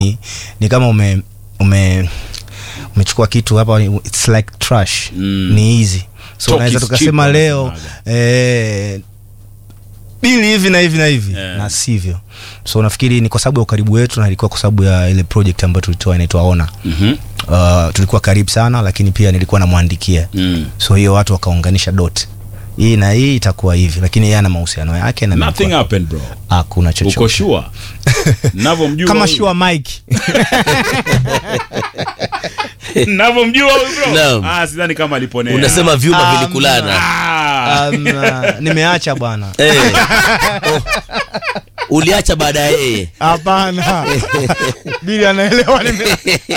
ni, ni kama ume ume umechukua kitu hapa it's like trash Mm. ni easy so Talk unaweza is tukasema cheap, leo wanasemaga. eh, bili hivi na hivi na hivi Yeah. na sivyo so nafikiri ni kwa sababu ya ukaribu wetu na ilikuwa kwa sababu ya ile project ambayo tulitoa inaitwa ona Mhm. uh, tulikuwa karibu sana lakini pia nilikuwa namwandikia Mm. so hiyo watu wakaunganisha dot hii na hii itakuwa hivi lakini yeye ana mahusiano yake na Nothing nilikuwa- happened bro. hakuna Uko chochote sure? Navyomjua kama huyu- sure mike Navyomjua huyu bro. Naam. Ah, sidhani kama aliponea. unasema vyuma Ah, vilikulana Ah. um, uh, nimeacha bwana Eh. Oh. uliacha baada ya yeye hapana bili anaelewa nime...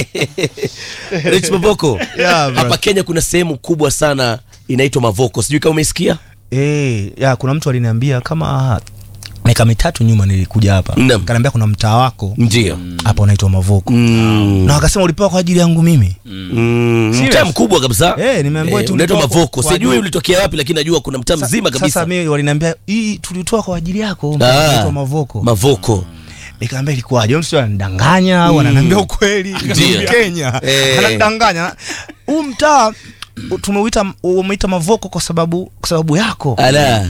rich maboko Yeah, bro. hapa kenya kuna sehemu kubwa sana inaitwa mavoko sijui kama umesikia Eh, ya kuna mtu aliniambia kama miaka mitatu nyuma nilikuja hapa Naam. kanaambia kuna mtaa wako ndio hapa unaitwa mavoko Mm. na wakasema ulipewa kwa ajili yangu mimi Mm, Serious? mtaa mkubwa kabisa Eh, nimeambiwa Eh, tu unaitwa ulitoka mavoko kwa sijui ajili- ulitokea wapi lakini najua kuna mtaa Sa- mzima sasa kabisa mimi waliniambia hii tulitoa kwa ajili yako Ah, unaitwa mavoko mavoko nikaambia ilikuwaje mtu ananidanganya au ananiambia ukweli Ndio. Kenya Eh. ananidanganya huu mtaa tumeuita umeita mavoko kwa sababu kwa sababu yako ala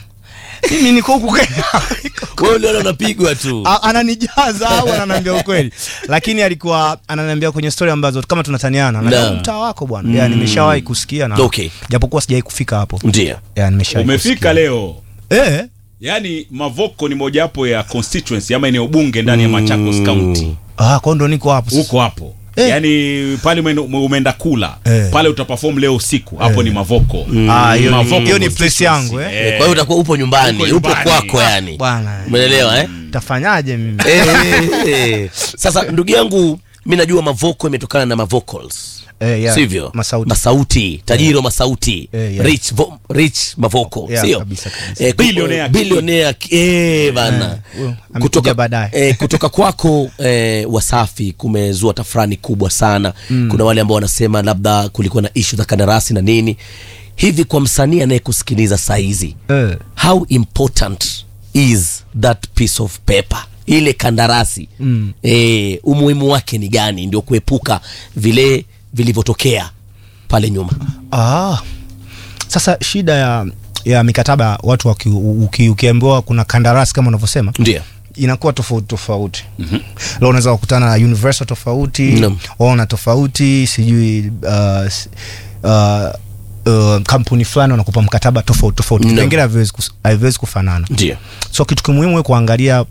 mimi niko huku Kenya wewe uliona unapigwa tu A- ananijaza au ananiambia ukweli lakini alikuwa ananiambia kwenye story ambazo kama tunataniana Na. na mtaa wako bwana mm. yani nimeshawahi kusikia na Okay. japokuwa sijawahi kufika hapo ndio yani nimeshawahi Umefika kusikia. leo. eh Yaani Mavoko ni mojawapo ya constituency ama eneo bunge ndani ya Machakos County. ah kwa ndo niko hapo sasa. Huko hapo. Eh. Yaani pale umeenda- umeenda kula Eh. pale utaperform leo usiku hapo Eh. ni Mavoko. Ah, hiyo ni- Mavoko hiyo ni place constituency. yangu, eh. kwa hiyo utakuwa upo nyumbani Uko upo nyumbani. kwako yani bwana umeelewa eh tafanyaje mimi Eh, sasa ndugu yangu mi najua mavoko imetokana na mavocals Eh, yeah. sivyo Masauti. masauti tajiri wa masauti Eh, yeah. rich, vo, rich mavoko Yeah, sio kabisa, kabisa. Eh, ku- Billionaire king. billionaire ki- eh, bana huyo amekuja kutoka baadaye. eh, kutoka kwako eh, wasafi kumezua tafrani kubwa sana mm. kuna wale ambao wanasema labda kulikuwa na ishu za kandarasi na nini hivi kwa msanii anayekusikiliza saizi eh how important is that piece of paper ile kandarasi mm. e, umuhimu wake ni gani ndio kuepuka vile vilivyotokea pale nyuma ah sasa shida ya ya mikataba watu waki, uki, ukiambiwa kuna kandarasi kama unavyosema ndio inakuwa tofauti tofauti mm-hmm. leo unaweza kukutana na universal tofauti Naam. waona tofauti sijui uh, s- uh, uh, kampuni fulani wanakupa mkataba tofauti tofauti Naam. vipengele haviwezi kus- haviwezi kufanana ndio so kitu kimuhimu we kuangalia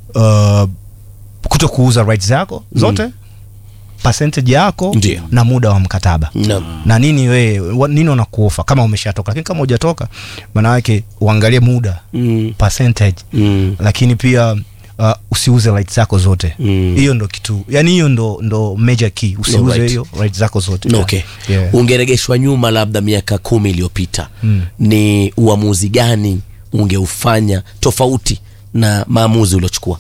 uh, kuto kuuza rights zako zote mm. percentage yako Ndio. na muda wa mkataba Naam. na nini we wa- nini wanakuofa kama umeshatoka lakini kama hujatoka maana yake uangalie muda mm. percentage Mm. lakini pia uh, usiuze rights zako zote Mm. hiyo ndo kitu yani hiyo ndo ndo major key usiuze Alright. hiyo rights zako zote okay yeah. ungeregeshwa nyuma labda miaka kumi iliyopita Mm. ni uamuzi gani ungeufanya tofauti na maamuzi uliochukua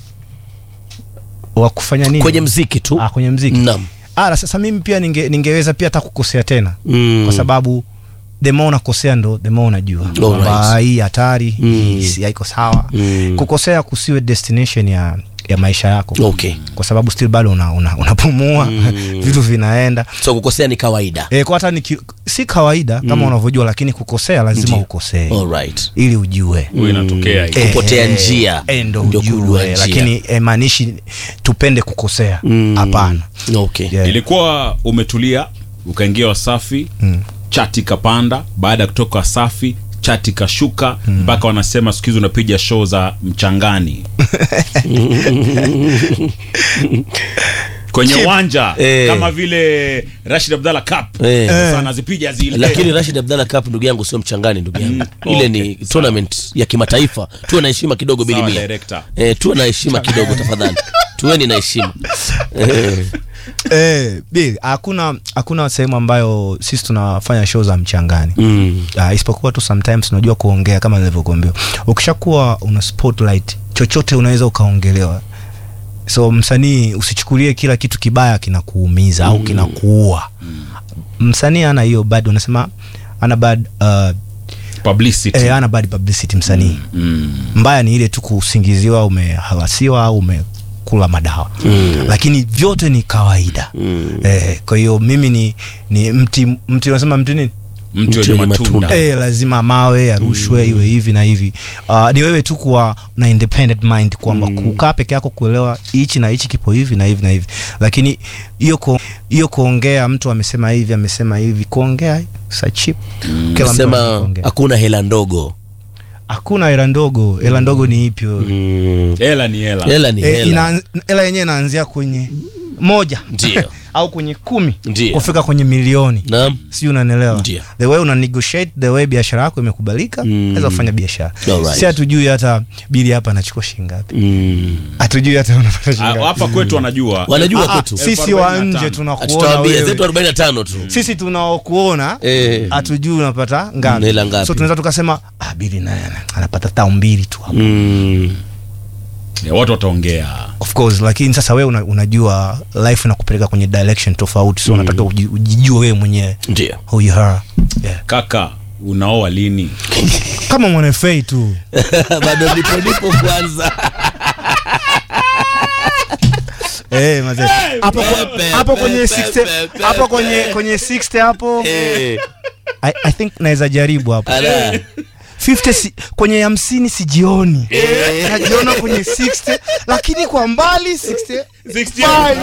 wa kufanya nini kwenye mziki tu ah, kwenye mziki Naam. ah, na sasa mimi pia ninge, ningeweza pia hata kukosea tena Mm. kwa sababu the more unakosea ndo the more unajua kwamba Alright. hii hatari Mm. hii si- haiko sawa Mm. kukosea kusiwe destination ya ya maisha yako Okay. kwa sababu still bado unapumua una, unapumua, vitu vinaenda so kukosea ni kawaida e, kwa hata niki, si kawaida kama unavyojua lakini kukosea lazima Ndiyo. ukosee Alright. ili ujue Huwa inatokea hiyo. Eh, kupotea njia, e, ndo ndio kujua ujue njia. lakini e, maanishi tupende kukosea hapana okay Yeah. ilikuwa umetulia ukaingia wasafi mm. chati kapanda baada ya kutoka wasafi chati kashuka mpaka wanasema siku hizi unapiga show za mchangani kwenye uwanja Eh. kama vile rashid abdallah cup Eh. sasa anazipiga zile lakini rashid abdallah cup ndugu yangu sio mchangani ndugu yangu Mm. ile Okay, ni sawa. tournament ya kimataifa tuwe na heshima kidogo Sawa, bilimia director. eh, tuwe na heshima kidogo tafadhali tuweni na heshima eh, Eh, Bill, hakuna hakuna sehemu ambayo sisi tunafanya show za mchangani mm. uh, isipokuwa tu sometimes unajua kuongea kama nilivyokuambia ukishakuwa una spotlight chochote unaweza ukaongelewa so msanii usichukulie kila kitu kibaya kinakuumiza au kinakuua msanii ana hiyo bad unasema ana bad uh, publicity eh, ana bad publicity msanii mm. mbaya ni ile tu kusingiziwa umehalasiwa au ume kula madawa mm. lakini vyote ni kawaida mm. eh, kwa hiyo mimi ni, ni mti mti unasema mti nini mtu Mtu wenye wenye matunda matunda. Eh, lazima mawe yarushwe iwe hivi na hivi uh, ni wewe tu kuwa na independent mind kwamba kukaa peke yako kuelewa hichi na hichi kipo hivi na hivi na hivi lakini hiyo ku, hiyo kuongea mtu amesema hivi amesema hivi kuongea sa cheap Kila mtu sema anaongea. hakuna hela ndogo hakuna hela ndogo hela ndogo ni ipi wewe? mm. hela ni hela hela ni Eh, hela ina- hela yenyewe inaanzia kwenye moja Ndio. au kwenye kumi Ndio. kufika kwenye milioni naam si unanielewa Ndio. the way una negotiate the way biashara yako imekubalika Mm. naweza kufanya biashara Alright. si hatujui hata bili hapa anachukua shilingi ngapi mm. hatujui hata unapata shilingi Ah, ngapi hapa kwetu wanajua wanajua Ah, ah, kwetu sisi wa 45. nje tunakuona tutawaambia wewe zetu 45 tu sisi tunaokuona Eh. hatujui unapata Mm, ngapi hela ngapi. so tunaweza tukasema ah, bili naye ana- anapata tao mbili tu hapo mm. Eh, watu wataongea of course lakini sasa wewe una, unajua life inakupeleka kwenye direction tofauti so unataka uji- ujijue wewe mwenyewe ndio who you are yeah. kaka unaoa lini kama mwanafei tu bado nipo nipo kwanza Eh, mazee. hapo kwa- pepe, hapo kwenye pepe, 60 pepe. hapo kwenye kwenye 60 hapo Eh, I, I think naweza jaribu hapo ala. 50 si, kwenye hamsini sijioni Eh. najiona kwenye 60 lakini kwa mbali 60 65.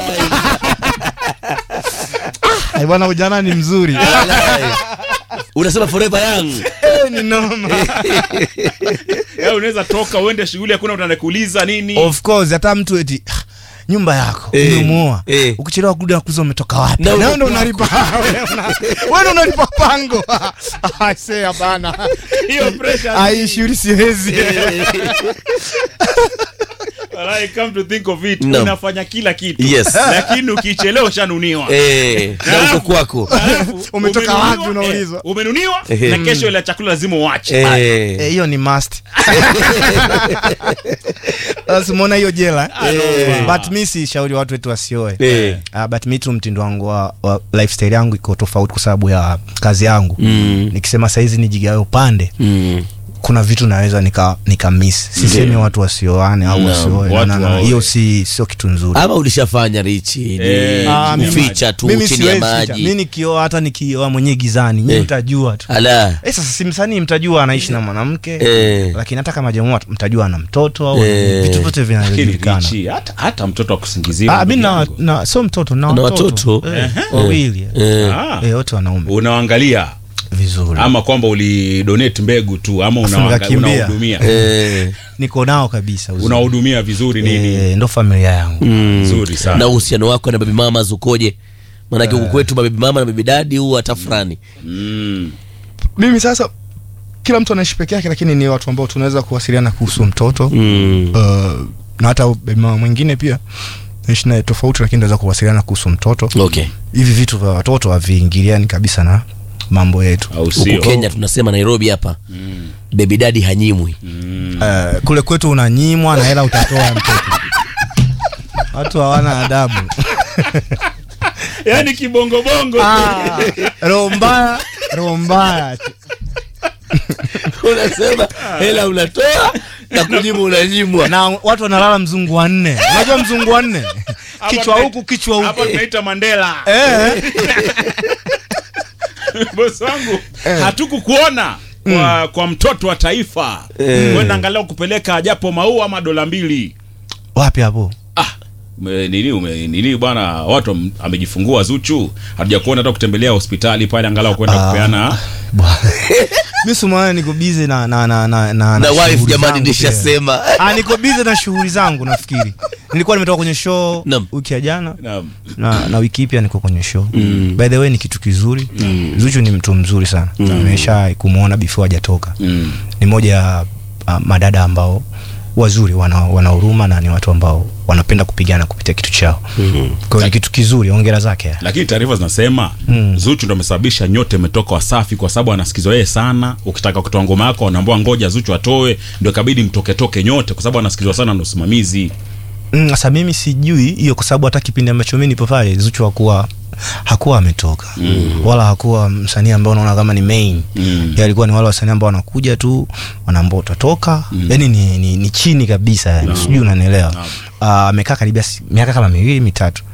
Ai, bwana ujana ni mzuri Ala. unasema forever young Eh, ni noma Eh, unaweza toka uende shughuli hakuna mtu anakuuliza nini of course hata mtu eti "Ah, nyumba yako Eh, umemuoa eh. ukichelewa kurudi nakuza umetoka wapi Na na uko ndo unalipa wewe una- wewe ndo unalipa pango I say hapana hiyo pressure aishuri siwezi Walai, come to think of it No. unafanya kila kitu Yes. lakini ukichelewa ushanuniwa Eh, na uko kwako Alafu, Umetoka umenuniwa, wapi unaulizwa? eh, umenuniwa Ehe. na kesho ile chakula lazima uache Eh, Eh, hiyo ni must Sasa umeona hiyo jela Eh. but mi si shauri watu wetu wasioe eh, Uh, but mi tu mtindo wangu wa, wa lifestyle yangu iko tofauti kwa sababu ya kazi yangu Mm. nikisema saizi nijigawe upande mm. kuna vitu naweza nika, nika miss sisemi Ndio. watu wasioane au Naam, wasioe watu Na- na- na, waoe. hiyo si sio kitu nzuri ama ulishafanya richi ni Eh, Ah, mimi- kuficha tu mimi chini ya siwezi ficha. mi maji nikioa hata nikioa mwenyewe gizani nyi Eh. mtajua tu ala Eh, sasa si msanii mtajua anaishi na mwanamke Eh. lakini hata kama jamaa mtajua ana mtoto au Eh. vitu vyote lakini vinajulikana Richi, hata, hata mtoto akusingizia Ah, mi ndugu na, yangu. na sio mtoto na Na watoto watoto? Eh, wawili Eh. Ah, Eh, wote wanaume unaangalia vizuri ama kwamba ulidonate mbegu tu ama Afu unawaanga- nikakimbia. unawahudumia Eh, niko nao kabisa uzuri. unawahudumia vizuri nini Eh, ndo familia yangu mm. nzuri sana na uhusiano wako na baby mama zukoje maanake huku kwetu mabibi mama na baby dadi huwa hata fulani mm. mimi sasa kila mtu anaishi peke yake lakini ni watu ambao tunaweza kuwasiliana kuhusu mtoto mm. uh, na hata baby mama mwingine pia naishi naye tofauti lakini naweza kuwasiliana kuhusu mtoto okay hivi vitu vya watoto haviingiliani kabisa na mambo yetu au huku sio kenya tunasema nairobi hapa Mm. baby dadi hanyimwi Mm. uh, kule kwetu unanyimwa na hela utatoa ya mtoto watu hawana adabu yaani kibongobongo Ah, roho mbaya roho mbaya unasema hela unatoa na kunyimwa unanyimwa na watu wanalala mzungu wa nne unajua mzungu wa nne kichwa tuna- huku kichwa hapa huku tunaita mandela eh. bosi wangu hatukukuona kwa, kwa mtoto wa taifa Eh. wenda angalau kupeleka japo maua ama dola mbili wapi hapo ah ume- nini ume, nini bwana watu am- amejifungua zuchu hatuja kuona hata kutembelea hospitali pale angalau kwenda Ah. kupeana mi sumana niko bize na na na na na, na wife shughuli jamani zangu pia. nishasema ah niko bize na shughuli zangu nafikiri nilikuwa nimetoka kwenye show Naam. wiki ya jana Naam. na, na wiki hii pia niko kwenye show Mm. by the way ni kitu kizuri Mm. zuchu ni mtu mzuri sana Mm. nimesha kumwona before hajatoka Mm. ni moja ya uh, madada ambao wazuri wana, wana huruma na ni watu ambao wanapenda kupigana kupitia kitu chao Mhm. kwa hiyo ni kitu kizuri ongera zake lakini taarifa zinasema Mm. zuchu ndo amesababisha nyote imetoka wasafi kwa sababu anasikizwa yeye sana ukitaka kutoa ngoma yako wanaambua ngoja zuchu atoe ndio ikabidi mtoketoke nyote kwa sababu anasikizwa sana na usimamizi Mm, sasa mimi sijui hiyo kwa sababu hata kipindi ambacho mi nipo pale zuchu hakuwa hakuwa ametoka wala hakuwa msanii ambao unaona kama ni main Mm. Yeye alikuwa ni wale wasanii ambao wanakuja tu wanaambia utatoka yani ni, ni, ni chini kabisa yani sijui unanielewa Ah, amekaa karibia si- miaka kama miwili mitatu